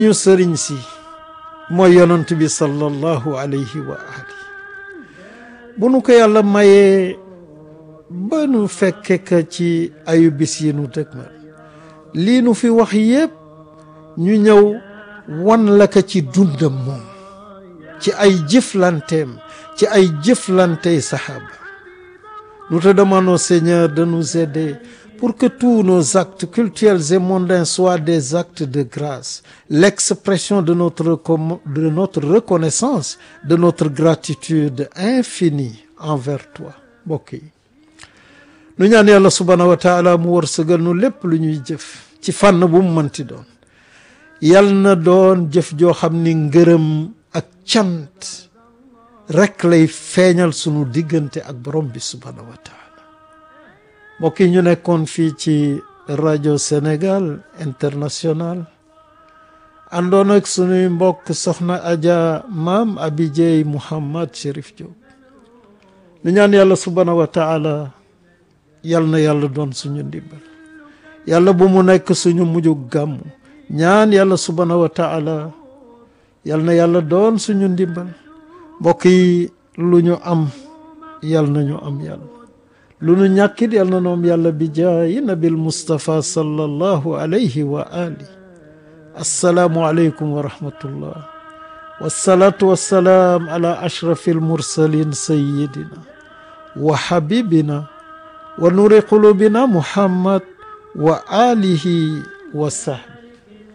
ñu sëriñ si mooy yonant bi sallallahu alayhi wa ali bu nu ko yàlla mayee ba nu fekke ka ci ayu bis yi nu dëgmal lii nu fi wax yépp ñu ñëw wan la ka ci dundam moom ci ay jëflanteem ci ay jëflantey saxaaba nous te demandons Seigneur de nous aider pour que tous nos actes cultuels et mondains soient des actes de grâce l'expression de notre de notre reconnaissance de notre gratitude infinie envers toi mbokk yi nu ñaan yàlla subhaanahu wa taala mu wërsëgal nu lépp lu ñuy jëf ci fànn bu mu mënti doon yal na doon jëf joo xam ni ngërëm ak cant rekk lay feeñal sunu diggante ak borom bi subhaanahu wa taala mbokk yi ñu nekkoon fii ci rajo Sénégal international àndoon ak sunuy mbokk soxna Adja maam Abidjey Mouhamad Chérif Diop ñu ñaan yàlla subhaanahu wa taala yal na yàlla doon suñu ndimbal yàlla bu mu nekk suñu mujju gàmmu ñaan yàlla subhaanahu wa taala yal na yàlla doon suñu ndimbal mbokk yi lu ñu am yal na ñu am yàlla lu ñu ñàkkit yal na noom yàlla bi jaayi nabil Mustafa sallallahu alayhi wa ali assalaamu aleykum wa rahmatullah wassalaatu wassalaam ala ashrafi almursalin sayidina wa habibina wa nuri qulubina muhammad wa alihi wa sahbi